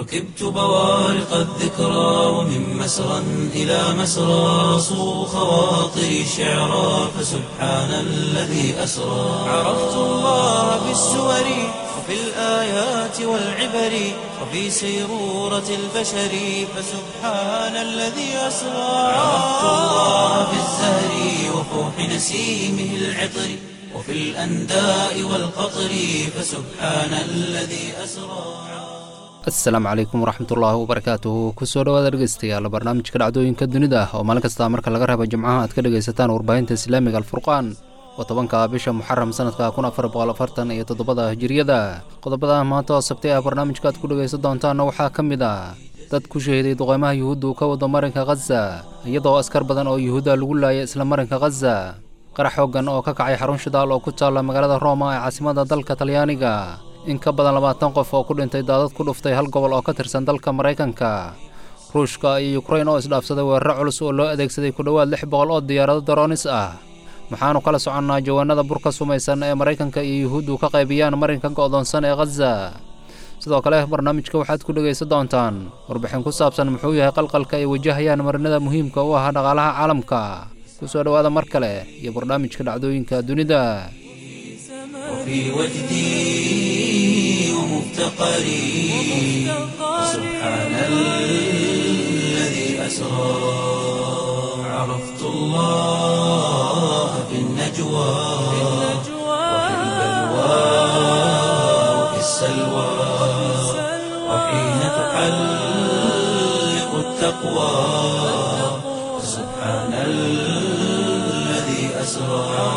ركبت بوارق الذكرى ومن مسرى إلى مسرى صو خواطري شعرا فسبحان الذي أسرى عرفت الله بالسور وفي الآيات والعبر وفي سيرورة البشر فسبحان الذي أسرى عرفت الله بالزهر وفوح نسيمه العطر وفي الأنداء والقطر فسبحان الذي أسرى asalaamu calaykum waraxmatullaahi wabarakaatuhu kusoo dhawaada dhegeystayaal barnaamijka dhacdooyinka dunida oo maalin kasta marka laga reebo jimcaha aad ka dhegaysataan warbaahinta islaamiga alfurqaan oo tobanka bisha muxaram sanadka kun afar boqol afartan iyo toddobada hijiriyada qodobada maanta oo sabtay ah barnaamijka aad ku dhegaysan doontaanna waxaa ka mid ah dad ku shahiday duqeymaha yuhuuddu ka wada marinka khaza iyadoo askar badan oo yuhuudda lagu laayay isla marinka khaza qarax xooggan oo ka kacay xarun shidaal oo ku taalla magaalada rooma ee caasimada dalka talyaaniga in ka badan labaatan qof oo ku dhintay daadad ku dhuftay hal gobol oo ka tirsan dalka maraykanka ruushka iyo yukrain oo isdhaafsaday weeraro culus oo loo adeegsaday ku dhowaad lix boqol oo diyaarado daroonis ah maxaanu kala soconnaa jawaanada burka sumaysan ee maraykanka iyo yuhuuddu ka qaybiyaan marinka go'doonsan ee khaza sidoo kale barnaamijka waxaad ku dhegaysan doontaan warbixin ku saabsan muxuu yahay qalqalka ay wajahayaan marinada muhiimka u ah dhaqaalaha caalamka ku soo dhowaada mar kale iyo barnaamijka dhacdooyinka dunida وفي وجدي ومفتقري سبحان الذي أسرى عرفت الله في النجوى وفي البلوى وفي السلوى وحين تحلق التقوى سبحان الذي أسرى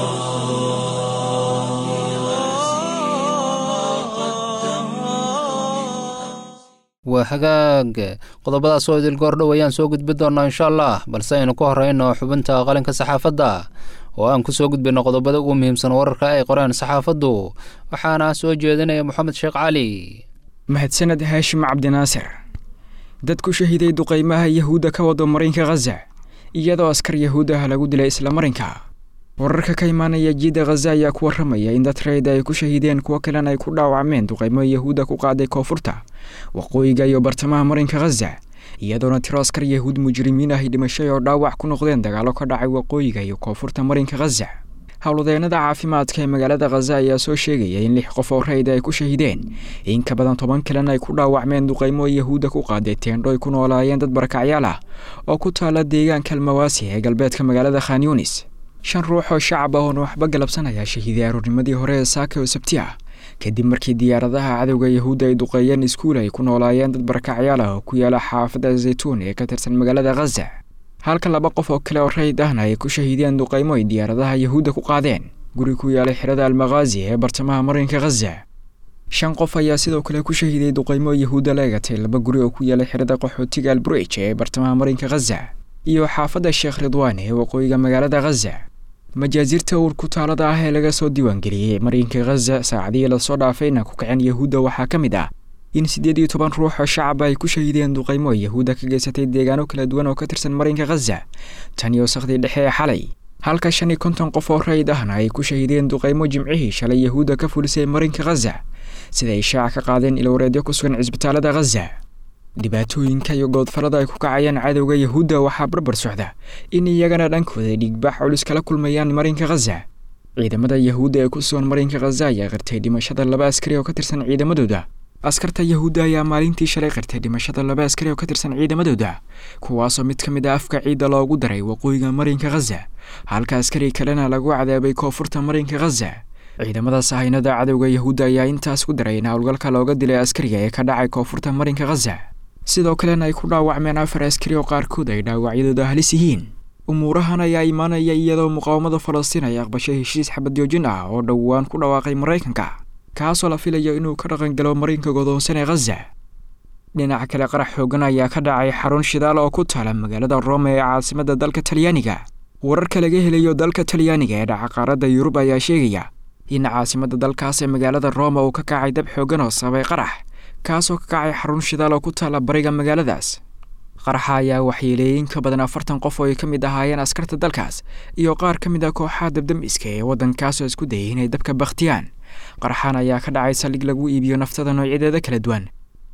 waa hagaag qodobadaas oo idil goordhow ayaan soo gudbi doonnaa insha allah balse aynu ku horrayno xubinta qalinka saxaafadda oo aan ku soo gudbinno qodobada ugu muhiimsan wararka ay qoreen saxaafaddu waxaana soo jeedinaya moxamed sheekh cali mahadsaned haashim cabdinaasir dad ku shahiday duqaymaha yahuudda ka wado marinka khaza iyadoo askar yahuud ah lagu dilay isla marinka wararka ka imaanaya jiidda khaza ayaa ku warramaya in dad rayda ay ku shahideen kuwo kalena ay ku dhaawacmeen duqaymo yahuudda ku qaaday koonfurta waqooyiga iyo bartamaha marinka khaza iyadoona tiro askar yahuud mujrimiin ahy dhimashay oo dhaawac ku noqdeen dagaallo ka dhacay waqooyiga iyo koonfurta marinka khaza howlwadeenada caafimaadka ee magaalada khaza ayaa soo sheegaya in lix qof oo rayda ay ku shahideen in ka badan toban kalena ay ku dhaawacmeen duqaymo yahuudda ku qaaday teendho ay ku noolaayeen dad barakacyaal ah oo ku taala deegaanka almawaasi ee galbeedka magaalada khan yunis shan ruux oo shacab ah oona waxba galabsan ayaa shahiiday aroornimadii hore ee saaka oo sabti ah kadib markii diyaaradaha cadowga yahuudda ay duqeeyeen iskuul ay ku noolaayeen dad barakacyaal ah oo ku yaala xaafadda zaytuun ee ka tirsan magaalada khaza halka laba qof oo kale oo rayid ahna ay ku shahiideen duqaymo ay diyaaradaha yahuudda ku qaadeen guri ku yaalay xirada almakhaazi ee bartamaha marinka khaza shan qof ayaa sidoo kale ku shahiiday duqaymo yahuudda la egatay laba guri oo ku yaalay xirada qaxootiga alburij ee bartamaha marinka khaza iyo xaafadda sheekh ridwaan ee waqooyiga magaalada khaza majaasiirta uurku taalada ah ee laga soo diiwaangeliyey marinka khaza saacadihii lasoo dhaafayna ku kaceen yahuudda waxaa ka mid ah in siddeed iyo toban ruux oo shacaba ay ku shahideen duqaymo ay yahuudda ka geysatay deegaano kala duwan oo ka tirsan marinka khaza tan iyo sakhdii dhexe ee xalay halka shan iyo konton qof oo rayid ahna ay ku shahideen duqaymo jimcihii shalay yahuudda ka fulisay marinka khaza sida ay shaaca ka qaadeen ilwareedyo ku sugan cisbitaalada khaza dhibaatooyinka iyo goodfallada ay ku kacayaan cadowga yahuudda waxaa barbar socda in iyagana dhankooda dhiigbax culus kala kulmayaan marinka khaza ciidamada yahuudda ee ku sugan marinka khaza ayaa qirtay dhimashada laba askari oo ka tirsan ciidamadooda askarta yahuudda ayaa maalintii shalay qirtay dhimashada laba askari oo ka tirsan ciidamadooda kuwaasoo mid ka mid a afka ciidda loogu daray waqooyiga marinka khaza halka askari kalena lagu cadaabay koonfurta marinka khaza ciidamada sahaynada cadowga yahuudda ayaa intaas ku daray in howlgalka looga dilay askariga ee ka dhacay koonfurta marinka khaza sidoo kalena ay ku dhaawacmeen afar askari oo qaarkood ay dhaawacyadooda halis yihiin umuurahan ayaa imaanaya iyadoo muqaawamada falastiin ay aqbashay heshiis xabadjoojin ah oo dhowaan ku dhawaaqay maraykanka kaasoo la filayo inuu ka dhaqangalo marinka godoonsan ee khaza dhinaca kale qarax xoogan ayaa ka dhacay xarun shidaal oo ku taala magaalada rome ee caasimadda dalka talyaaniga wararka laga helayo dalka talyaaniga ee dhaca qaaradda yurub ayaa sheegaya in caasimadda dalkaas ee magaalada roma uu ka kacay dab xoogan oo sababay qarax kaasoo ka kacay xarun shidaal oo ku taala bariga magaaladaas qaraxa ayaa waxyeeleeyey in ka badan afartan qof oo ay ka mid ahaayeen askarta dalkaas iyo qaar ka mid ah kooxaha dabdamiska ee waddankaasoo isku dayay inay dabka bakhtiyaan qaraxan ayaa ka dhacay saldhig lagu iibiyo naftada noocyadeeda kala duwan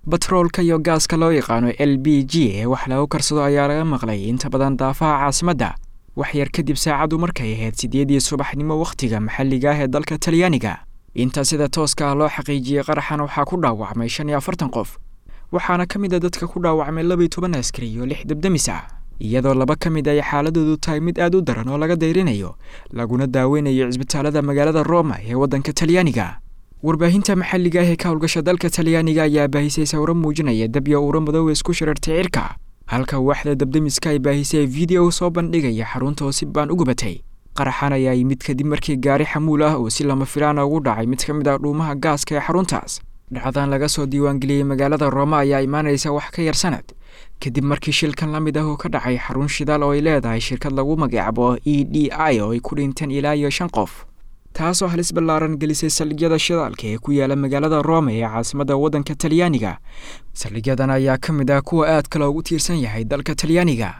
batroolka iyo gaaska loo yaqaano l b g ee wax lagu karsado ayaa laga maqlay inta badan daafaha caasimadda wax yar kadib saacaddu markay ahayd sideedii subaxnimo wakhtiga maxalliga ah ee dalka talyaaniga inta sida tooska ah loo xaqiijiyey qaraxan waxaa ku dhaawacmay shan iyo afartan qof waxaana ka mid a dadka ku dhaawacmay labaiyo toban askari iyo lix debdemis ah iyadoo laba ka mid ay xaaladoodu tahay mid aad u daran oo laga dayrinayo laguna daaweynayo cisbitaalada magaalada roma ee waddanka talyaaniga warbaahinta maxalliga ah ee ka howlgasha dalka talyaaniga ayaa baahisay sawro muujinaya dabyo uuro madoowe isku shirartay cirka halka waaxda dabdemiska ay baahisay video soo bandhigaya xarunta oo si baan u gubatay qaraxan ayaa yimid kadib markii gaari xamuul ah oo si lama filaana ugu dhacay mid ka mid ah dhuumaha gaaska ee xaruntaas dhacdan laga soo diiwaangeliyey magaalada rooma ayaa imaanaysa wax ka yar sanad kadib markii shilkan la mid ah oo ka dhacay xarun shidaal oo ay leedahay shirkad lagu magacaabo e d i oo ay ku dhinteen ilaa iyo shan qof taasoo halis ballaaran gelisay saldhigyada shidaalka ee ku yaala magaalada rome ee caasimadda waddanka talyaaniga saldhigyadan ayaa ka mid ah kuwa aadka loogu tiirsan yahay dalka talyaaniga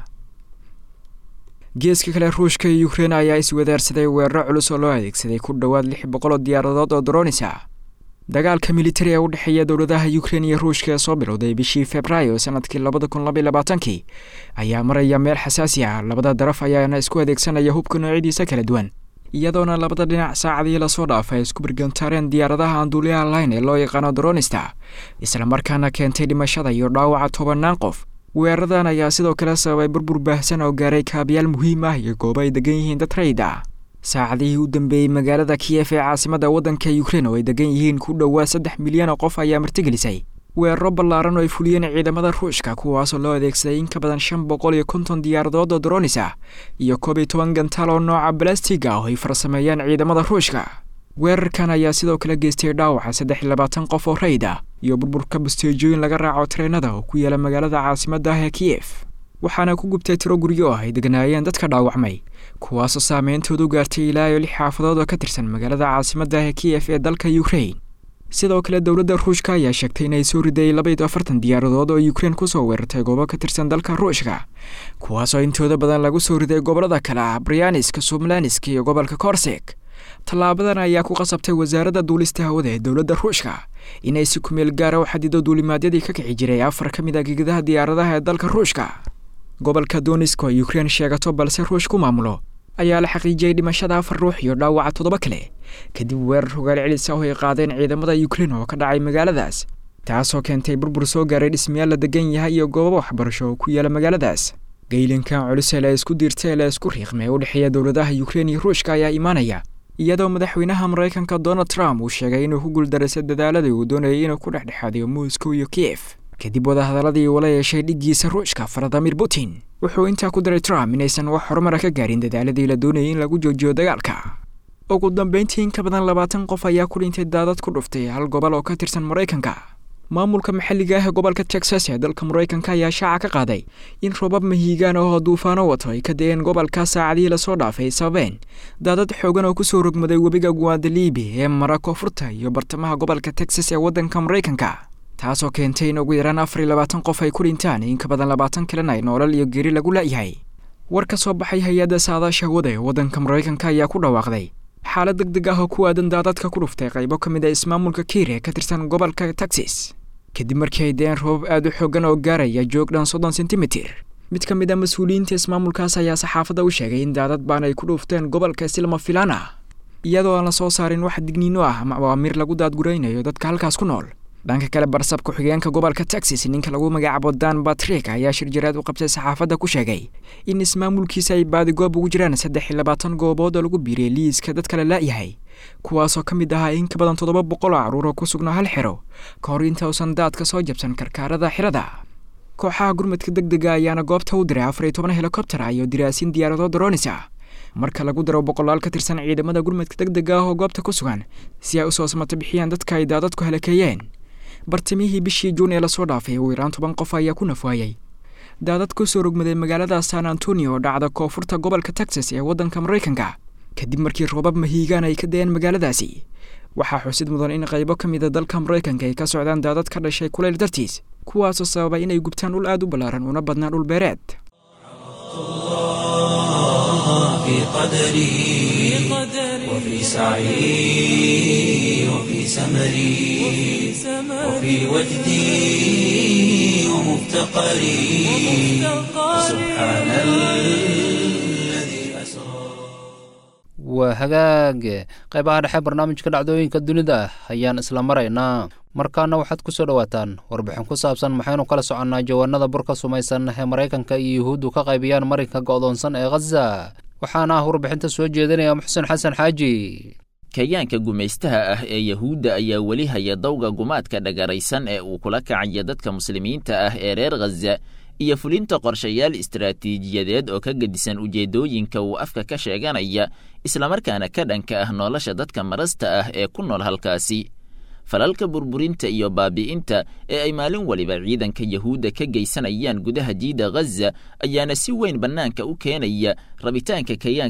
geeska kale ruushka iyo ukrein ayaa iswadaarsaday weeraro culus oo loo adeegsaday ku dhowaad lix boqol oo diyaaradood oo dronis ah dagaalka militari ee u dhexeeya dowladaha ukrein iyo ruushka ee soo bilowday bishii februaayo sanadkii labada kun labaiy labaatankii ayaa maraya meel xasaasi ah labada daraf ayaana isku adeegsanaya hubka noocyadiisa kala duwan iyadoona labada dhinac saacadii lasoo dhaafay ay isku birgantaareen diyaaradaha aan duuliyaha lahayn ee loo yaqaano dronista islamarkaana keentay dhimashada iyo dhaawaca tobanaan qof weeraradan ayaa sidoo kale sababay burbur baahsan oo gaaray kaabayaal muhiim ah iyo goobo ay degan yihiin dad rayid ah saacadihii u dambeeyey magaalada kiyef ee caasimadda waddanka ukrein oo ay degan yihiin ku dhowaa saddex milyan oo qof ayaa martigelisay weeraro ballaaran oo ay fuliyeen ciidamada ruushka kuwaasoo loo adeegsaday in ka badan shan boqol iyo konton diyaaradood oo dronis ah iyo koob iyo toban gantaal oo nooca balastiga ah oo ay farsameeyaan ciidamada ruushka weerarkan ayaa sidoo kale geystay dhaawaca saddex iyo labaatan qof oo rayid ah iyo burburka basteejooyin laga raaco tareenada oo ku yaala magaalada caasimadda ah ee kiyef waxaana ku gubtay tiro guryo ah ay degnaayeen dadka dhaawacmay kuwaasoo saameyntoodu gaartay ilaa iyo lix xaafadood oo ka tirsan magaalada caasimadda ah ee kiyef ee dalka ukrein sidoo kale dowladda ruushka ayaa sheegtay inay soo riday labaiyo afartan diyaaradood oo ukrein kusoo weerartay goobo ka tirsan dalka ruushka kuwaasoo intooda badan lagu soo riday gobollada kale ah brianisk somlanisk iyo gobolka korsek tallaabadan ayaa ku qasabtay wasaaradda duulista hawada ee dowladda ruushka inay si kumeel gaara u xadido duulimaadyadii ka kici jiray afar ka mid a gegadaha diyaaradaha ee dalka ruushka gobolka donisk oo ukrein sheegato balse ruush ku maamulo ayaa la xaqiijiyey dhimashada afar ruux iyo dhaawaca toddoba kale kadib weerar hogaal celisa oo ay qaadeen ciidamada ukrein oo ka dhacay magaaladaas taasoo keentay burbur soo gaaray dhismayaal la degan yahay iyo goobo waxbarasho oo ku yaala magaaladaas geylinkan culus ee la isku diirta ee la isku riiqmay ee u dhexeeya dowladaha ukrein iyo ruushka ayaa imaanaya iyadoo madaxweynaha maraykanka donald trump uu sheegay inuu ku guuldaraysa dadaaladii uu doonayay inuu ku dhexdhexaadiyo moscow iyo kiyef kadib wadahadaladii uula yeeshay dhiggiisa ruushka valadimir putin wuxuu intaa ku daray trump inaysan wax horumara ka gaarin dadaaladii la doonayay in lagu joojiyo dagaalka ugu dambeyntii in ka badan labaatan qof ayaa ku dhintay daadad ku dhuftay hal gobol oo ka tirsan maraykanka maamulka maxalliga ah ee gobolka texas ee dalka maraykanka ayaa shaaca ka qaaday in robab mahiigaan oo duufaano wato ay ka da-een gobolka saacadihii lasoo dhaafay sababeen daadad xoogan oo kusoo rogmaday webiga guadalibi ee mara koonfurta iyo bartamaha gobolka texas ee waddanka maraykanka taasoo keentay in ugu yaraan afar iyo labaatan qof ay ku dhintaan in ka badan labaatan kalena ay noolal iyo geri lagu la'yahay war ka soo baxay hay-adda saadaasha hawada ee waddanka maraykanka ayaa ku dhawaaqday xaalad deg deg ah oo ku aadan daadadka ku dhuftay qaybo ka mid a ismaamulka kiir ee ka tirsan gobolka texas kadib markii ay deen robab aad u xoogan oo gaaraya joog dhan soddon sentimitir mid ka mid a mas-uuliyiinta ismaamulkaas ayaa saxaafadda u sheegay in daadad baan ay ku dhuufteen gobolka si lama filaan ah iyadoo aan la soo saarin wax digniino ah ama awaamiir lagu daadguraynayo dadka halkaas ku nool dhanka kale barsab ku-xigeenka gobolka texas ninka lagu magacaabo dan batrik ayaa shir jaraad u qabtay saxaafadda ku sheegay in ismaamulkiisa ay baadigoob ugu jiraan saddex iyo labaatan goobood oo lagu biiriyay liiska dadka la la'yahay kuwaasoo ka mid ahaa in ka badan toddoba boqol oo carruur oo ku sugnaa hal xero ka hor inta uusan daadka soo jabsan karkaarada xirada kooxaha gurmadka deg dega ayaana goobta u diray afar iyo toban helikobter ah iyo diraasin diyaarado dronis ah marka lagu daro boqolaal ka tirsan ciidamada gurmadka deg dega ah oo goobta ku sugan si ay usoo samato bixiyaan dadka ay daadadku halakeeyeen bartamihii bishii juun ee lasoo dhaafay ugu yaraan toban qof ayaa ku nafwaayay daadad ku soo rogmaday magaalada san antonio oo dhacda koonfurta gobolka texas ee waddanka maraykanka kadib markii roobab mahiigaan ay ka dayeen magaaladaasi waxaa xusid mudan in qaybo ka mida dalka maraykanka ay ka socdaan daadad ka dhashay kulayl dartiis kuwaasoo sababay inay gubtaan dhul aad u ballaaran una badnaan dhul beereed في قدري وفي سعي وفي سمري وفي وجدي ومفتقري سبحان الذي أسرى waa hagaag qaybaha dhexe barnaamijka dhacdooyinka dunida ayaan isla maraynaa markaana waxaad ku soo dhowaataan warbixin ku saabsan maxaynu kala soconnaa jawaanada burka sumaysan ee maraykanka iyo yuhuuddu ka qaybiyaan marinka go'doonsan ee khaza waxaana ah warbixinta soo jeedinaya muxsen xasan xaaji kayaanka gumaystaha ah ee yahuudda ayaa weli haya dawga gumaadka dhagaraysan ee uu kula kacaya dadka muslimiinta ah ee reer khaza iyo fulinta qorshayaal istaraatiijiyadeed oo ka gedisan ujeeddooyinka uu afka ka sheeganaya islamarkaana ka dhanka ah nolosha dadka marasta ah ee ku nool halkaasi falalka burburinta iyo baabi'inta ee ay maalin waliba ciidanka yahuudda ka geysanayaan gudaha jiida khaza ayaana si weyn bannaanka u keenaya rabitaanka